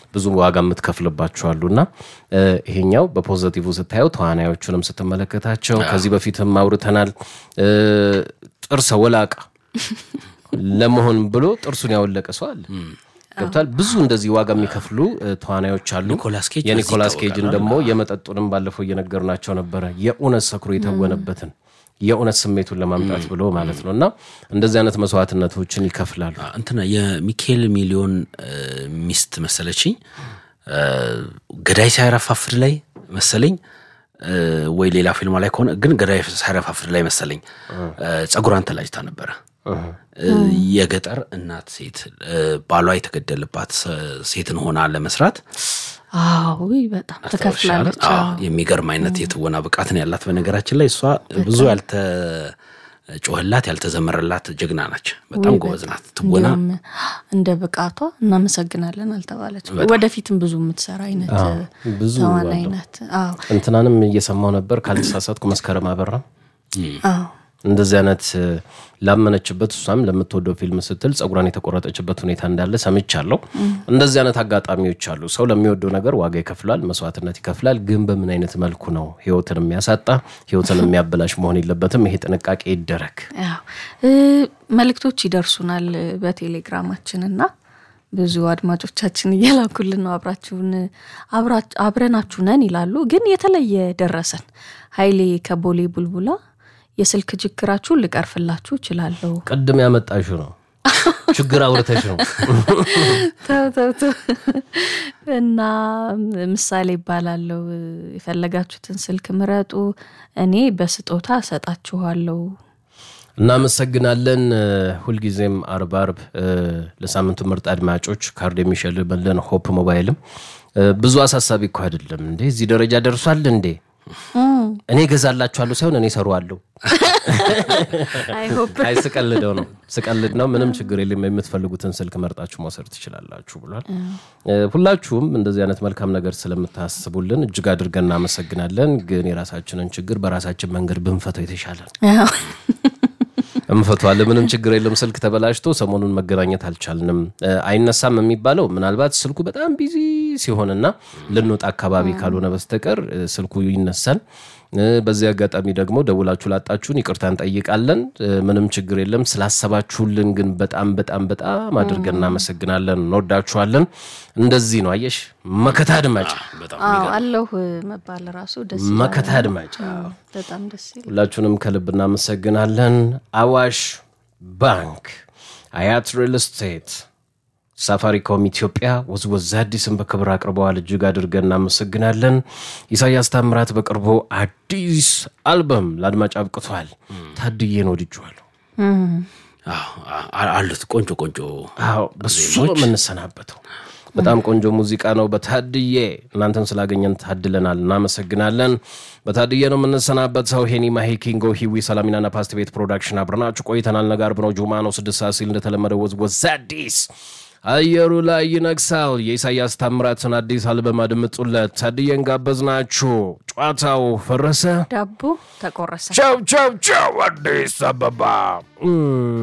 ብዙ ዋጋ የምትከፍልባቸው አሉ እና እ፣ ይሄኛው በፖዘቲቭ ስታየው ተዋናዮቹንም ስትመለከታቸው ከዚህ በፊትም አውርተናል እ፣ ጥርሰ ወላቃ ለመሆን ብሎ ጥርሱን ያወለቀ ሰው አለ ገብቷል ብዙ እንደዚህ ዋጋ የሚከፍሉ እ፣ ተዋናዮች አሉ ኒኮላስ ኬጅ የኒኮላስ በዚህ ኬጅን ደግሞ የመጠጡንም ባለፈው እየነገርናቸው ነበረ የእውነት ሰክሮ የተወነበትን የእውነት ስሜቱን ለማምጣት ብሎ ማለት ነው እና እንደዚህ አይነት መስዋዕትነቶችን ይከፍላሉ እንትና የሚካኤል ሚሊዮን እ፣ ሚስት መሰለችኝ እ፣ ገዳይ ሳይረፋፍድ ላይ መሰለኝ እ፣ ወይ ሌላ ፊልማ ላይ ከሆነ ግን ገዳይ ሳይረፋፍድ ላይ መሰለኝ እ፣ ጸጉሯን ተላጭታ ነበረ እ፣ የገጠር እናት ሴት እ፣ ባሏ የተገደለባት ስ- ሴትን ሆና ለመስራት አዎ ውይ፣ በጣም ትከፍላለች። አዎ፣ አዎ። የሚገርም አይነት የትወና ብቃትን ያላት በነገራችን ላይ እሷ ብዙ ያልተ ጮህላት ያልተዘመረላት ጀግና ናች። በጣም ጎበዝ ናት። ትወና እንዲሁም እንደ ብቃቷ እናመሰግናለን አልተባለች። ወደፊትም ብዙ የምትሰራ አይነት ብዙ ተዋናይ አለው። ናት። አዎ እንትናንም እየሰማው ነበር ካልተሳሳትኩ መስከረም አበራ አዎ እንደዚህ አይነት እ፣ ላመነችበት እሷም ለምትወደው ፊልም ስትል ጸጉሯን የተቆረጠችበት ሁኔታ እንዳለ ሰምቻለሁ። እንደዚህ አይነት አጋጣሚዎች አሉ። ሰው ለሚወደው ነገር ዋጋ ይከፍላል፣ መስዋዕትነት ይከፍላል። ግን በምን አይነት መልኩ ነው ህይወትን የሚያሳጣ ህይወትን የሚያበላሽ መሆን የለበትም። ይሄ ጥንቃቄ ይደረግ። ያው እ፣ መልእክቶች ይደርሱናል በቴሌግራማችን እና ብዙ አድማጮቻችን እየላኩልን ነው። አብራችሁን አብራ- አብረናችሁ ነን ይላሉ። ግን የተለየ ደረሰን። ኃይሌ ከቦሌ ቡልቡላ የስልክ ችግራችሁን ልቀርፍላችሁ እችላለሁ። ቅድም ያመጣሽው ነው ችግር አውርተሽ ነው። ተው ተው ተው። እና ምሳሌ ይባላለው የፈለጋችሁትን ስልክ ምረጡ፣ እኔ በስጦታ እሰጣችኋለሁ። እናመሰግናለን። እ፣ ሁልጊዜም አርብ አርብ እ፣ ለሳምንቱ ምርጥ አድማጮች ካርድ የሚሸልምልን ሆፕ ሞባይልም እ፣ ብዙ አሳሳቢ እኮ አይደለም እንዴ እዚህ ደረጃ ደርሷል እንዴ እኔ እገዛላችኋለሁ ሳይሆን እኔ እሰሩዋለሁ። አይሆፕ አይ ስቀልደው ነው ስቀልድ ነው። ምንም ችግር የለም። የምትፈልጉትን ስልክ መርጣችሁ መውሰድ ትችላላችሁ ብሏል። እ፣ ሁላችሁም እንደዚህ አይነት መልካም ነገር ስለምታስቡልን እጅግ አድርገን እናመሰግናለን። ግን የራሳችንን ችግር በራሳችን መንገድ ብንፈተው የተሻለ ነው። እንፈቷለን። ምንም ችግር የለም። ስልክ ተበላሽቶ ሰሞኑን መገናኘት አልቻልንም። እ፣ አይነሳም የሚባለው ምናልባት ስልኩ በጣም ቢዚ ሲሆንና ልንወጣ አካባቢ ካልሆነ በስተቀር እ፣ ስልኩ ይነሳል። እ፣ በዚህ አጋጣሚ ደግሞ ደውላችሁ ላጣችሁን ይቅርታ እንጠይቃለን። እ፣ ምንም ችግር የለም። ስላሰባችሁልን ግን በጣም በጣም በጣም አድርገን እናመሰግናለን። እንወዳችኋለን። እንደዚህ ነው አየሽ፣ መከታ አድማጭ በጣም አዎ አለሁ መባል ራሱ ደስ ይላል። መከታ አድማጭ በጣም ደስ ይላል። ሁላችሁንም ከልብ እናመሰግናለን። አዋሽ ባንክ፣ አያት ሪል ስቴት፣ ሳፋሪኮም ኢትዮጵያ ወዝወዝ አዲስን በክብር አቅርበዋል። እጅግ አድርገን እናመሰግናለን። ኢሳያስ ታምራት በቅርቡ አዲስ አልበም ለአድማጭ አብቅቷል። ታድዬን ወድጄዋለሁ። አዎ፣ አ- አሉት ቆንጆ ቆንጆ አዎ በሱ ነው የምንሰናበተው። በጣም ቆንጆ ሙዚቃ ነው። በታድዬ እናንተን ስላገኘን ታድለናል፣ እናመሰግናለን። በታድዬ ነው የምንሰናበተው። ሄኒ ማሂ፣ ኪንጎ ሂዊ፣ ሰላሚናና ፓስት ቤት ፕሮዳክሽን አብረናችሁ ቆይተናል። ነጋር ብነው ጁማ ነው ስድስት ሰዓት ሲል እንደተለመደ ወዝወዝ አዲስ አየሩ ላይ ይነግሳል። የኢሳያስ ታምራትን አዲስ አልበም አድምጡለት። ታድዬን ጋበዝናችሁ። ጨዋታው ፈረሰ። ዳቦ ተቆረሰ። ቻው ቻው ቻው። አዲስ አበባ